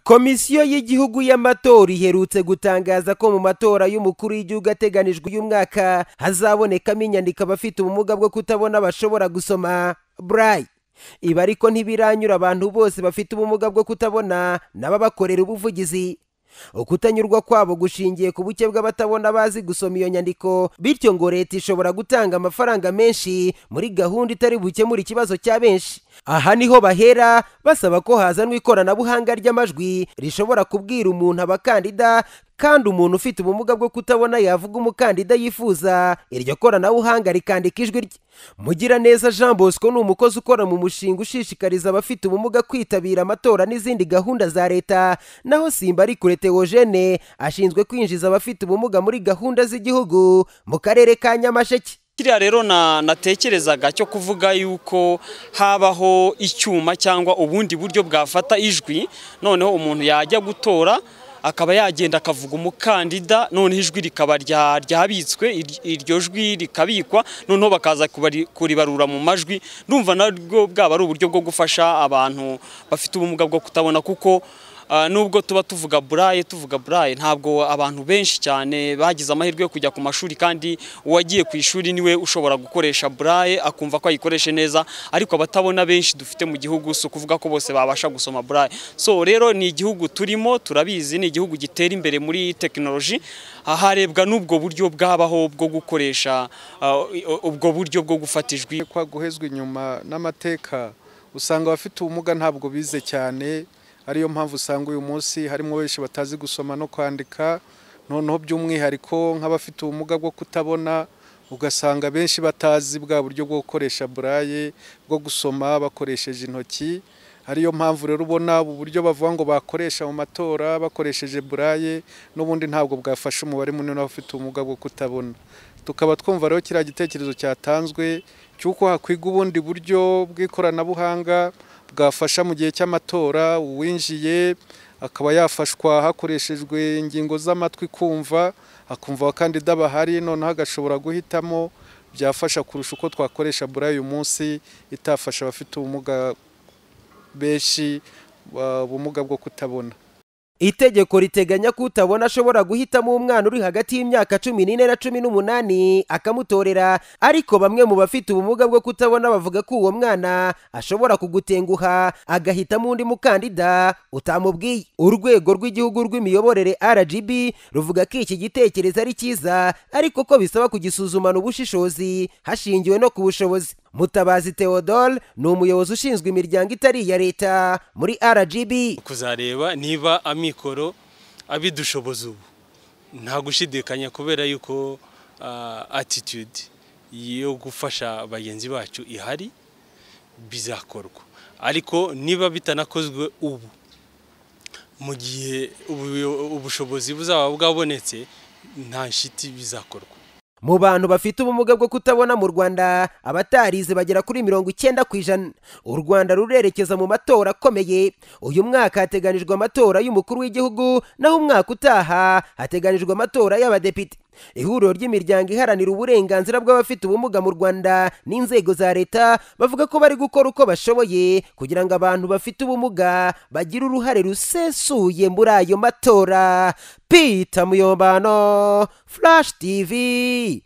komisiyo y'igihugu y'amatora iherutse gutangaza ko mu matora y'umukuru w'igihugu ateganijwe uyu mwaka hazabonekamo inyandiko abafite ubumuga bwo kutabona bashobora gusoma burayi ibi ariko ntibiranyura abantu bose bafite ubumuga bwo kutabona n'ababakorera ubuvugizi ukutanyurwa kwabo gushingiye ku buke bw'abatabona bazi gusoma iyo nyandiko bityo ngo leta ishobora gutanga amafaranga menshi muri gahunda itari bukemura ikibazo cya benshi aha niho bahera basaba ko hazanwa ikoranabuhanga ry'amajwi rishobora kubwira umuntu abakandida kandi umuntu ufite ubumuga bwo kutabona yavuga umukandida yifuza iryo koranabuhanga rikandika ijwi rye mugiraneza jean bosco ni umukozi ukora mu mushinga ushishikariza abafite ubumuga kwitabira amatora n'izindi gahunda za leta naho simba ari kure teogene ashinzwe kwinjiza abafite ubumuga muri gahunda z'igihugu mu karere ka nyamasheke kiriya rero natekerezaga cyo kuvuga yuko habaho icyuma cyangwa ubundi buryo bwafata ijwi noneho umuntu yajya gutora akaba yagenda akavuga umukandida noneho ijwi rikaba ryabitswe iryo jwi rikabikwa noneho bakaza kuribarura mu majwi ndumva nabwo bwaba ari uburyo bwo gufasha abantu bafite ubumuga bwo kutabona kuko nubwo tuba tuvuga buraye tuvuga buraye ntabwo abantu benshi cyane bagize amahirwe yo kujya ku mashuri kandi uwagiye ku ishuri niwe ushobora gukoresha buraye akumva ko ayikoreshe neza ariko abatabona benshi dufite mu gihugu si ukuvuga ko bose babasha gusoma buraye so rero ni igihugu turimo turabizi ni igihugu gitera imbere muri tekinoloji harebwa n'ubwo buryo bwabaho bwo gukoresha ubwo buryo bwo gufata ijwi guhezwa inyuma n'amateka usanga abafite ubumuga ntabwo bize cyane ariyo mpamvu usanga uyu munsi harimo benshi batazi gusoma no kwandika noneho by'umwihariko nk'abafite ubumuga bwo kutabona ugasanga benshi batazi bwa buryo bwo gukoresha buraye bwo gusoma bakoresheje intoki ariyo mpamvu rero ubona ubu buryo bavuga ngo bakoresha mu matora bakoresheje buraye n'ubundi ntabwo bwafasha umubare munini w'abafite ubumuga bwo kutabona tukaba twumva rero kiriya gitekerezo cyatanzwe cy'uko hakwigwa ubundi buryo bw'ikoranabuhanga bwafasha mu gihe cy'amatora uwinjiye akaba yafashwa hakoreshejwe ingingo z'amatwi kumva akumva abakandida bahari noneho agashobora guhitamo byafasha kurusha uko twakoresha buri uyu munsi itafasha abafite ubumuga benshi ubumuga bwo kutabona itegeko riteganya ko utabona ashobora guhitamo umwana uri hagati y'imyaka cumi n'ine na cumi n'umunani akamutorera ariko bamwe mu bafite ubumuga bwo kutabona bavuga ko uwo mwana ashobora kugutenguha agahitamo undi mukandida utamubwiye urwego rw'igihugu rw'imiyoborere rgb ruvuga ko iki gitekerezo ari cyiza ariko ko bisaba kugisuzumana ubushishozi hashingiwe no ku bushobozi mutabazi theodore ni umuyobozi ushinzwe imiryango itari iya leta muri rgb kuzareba niba amikoro abidushoboza ubu nta gushidikanya kubera yuko atitude yo gufasha bagenzi bacu ihari bizakorwa ariko niba bitanakozwe ubu mu gihe ubushobozi buzaba bwabonetse nta shiti bizakorwa mu bantu bafite ubumuga bwo kutabona mu rwanda abatarize bagera kuri mirongo icyenda ku ijana u rwanda rurerekeza mu matora akomeye uyu mwaka hateganijwe amatora y'umukuru w'igihugu naho umwaka utaha hateganijwe amatora y'abadepite ihuriro ry'imiryango iharanira uburenganzira bw'abafite ubumuga mu rwanda n'inzego za leta bavuga ko bari gukora uko bashoboye kugira ngo abantu bafite ubumuga bagire uruhare rusesuye muri ayo matora pita muyombano flash tv